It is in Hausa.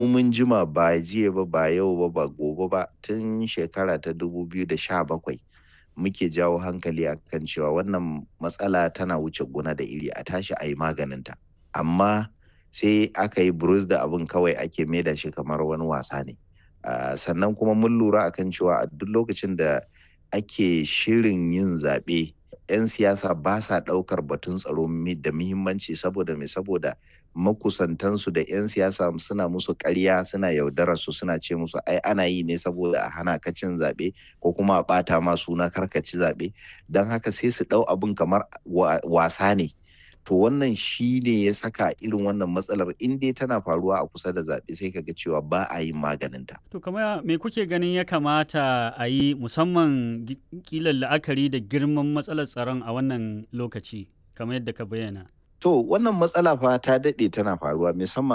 mun jima ba jiya ba ba yau ba ba gobe ba tun shekara ta 2017 muke jawo hankali akan cewa wannan matsala tana wuce gona da iri a tashi a yi maganinta amma sai aka yi burus da abin kawai ake maida shi kamar wani wasa ne uh, sannan kuma mun lura akan cewa a duk lokacin da ake shirin yin zaɓe 'yan siyasa ba sa ɗaukar batun tsaro da muhimmanci saboda mai saboda makusantansu da 'yan siyasa suna musu ƙarya suna yaudarar su suna ce musu ai ana yi ne saboda a hana ka cin zaɓe ko kuma a ɓata ma suna karkaci zaɓe don haka sai su ɗau abin kamar wasa ne to wannan shi ne ya saka irin wannan matsalar in dai tana faruwa a kusa da zaɓe sai kaga cewa ba a yin maganinta. To kamar me kuke ganin ya kamata a yi musamman kilan la'akari da girman matsalar tsaron a wannan lokaci kamar yadda ka bayyana? To wannan matsala fa ta daɗe tana faruwa musamman